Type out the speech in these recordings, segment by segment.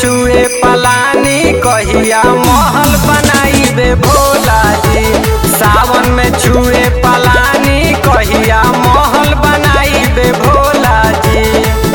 छुए पलानी कहिया महल बनाई बे भोला जी सावन में छुए पलानी कहिया महल बनाई बे भोला जी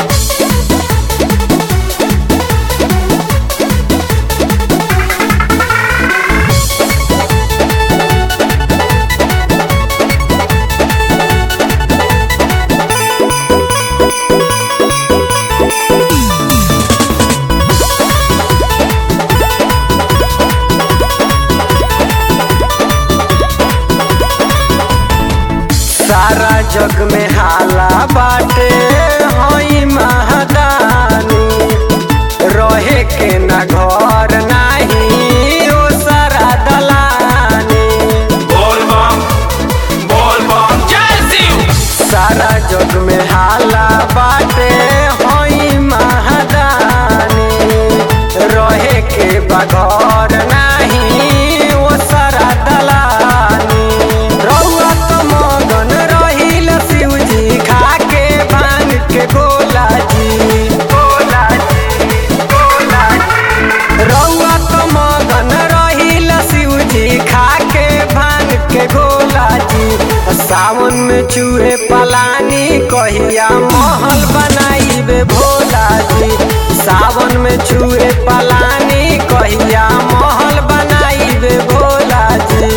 सारा जग में हाला बाटे हई महादानी रहे के ना घर नाही ओ सारा दलानी बोल बम बोल बम जय शिव सारा जग में हाला बाटे हई महादानी रहे के बघर नाही ओ सारा दलानी रउआ त मगन रहिल शिवजी खा के भांग के गोला जी गोला जी गोला जी रउआ त मगन रहिल शिवजी खा के भांग के गोला जी सावन में चूहे पलानी कहिया महल बनाई बे भोला जी सावन में चूहे पलानी कहिया महल बनाई बे भोला जी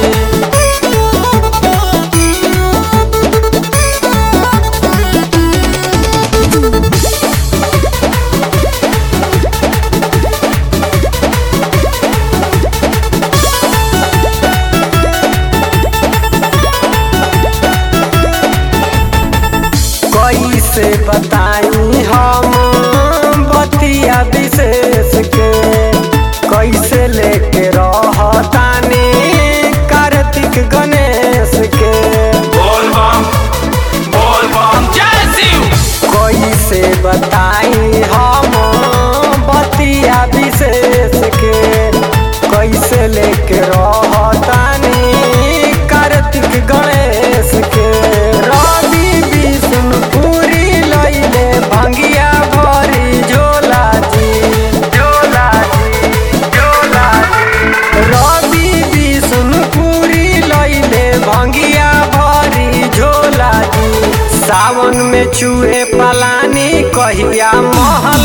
कैसे बताई हम बतिया विशेष के कैसे लेके रहतानी कार्तिक गणेश के बोल बम बोल बम जय शिव कैसे बताई हम बतिया विशेष के कैसे लेके रहतानी कार्तिक गणेश के रवि विष्णुपुरी लैले भंगिया भरी झोला जी झोला जी झोला जी रवि विष्णुपुरी लैले भंगिया भरी झोला जी सावन में चूहे पलानी कहिया महल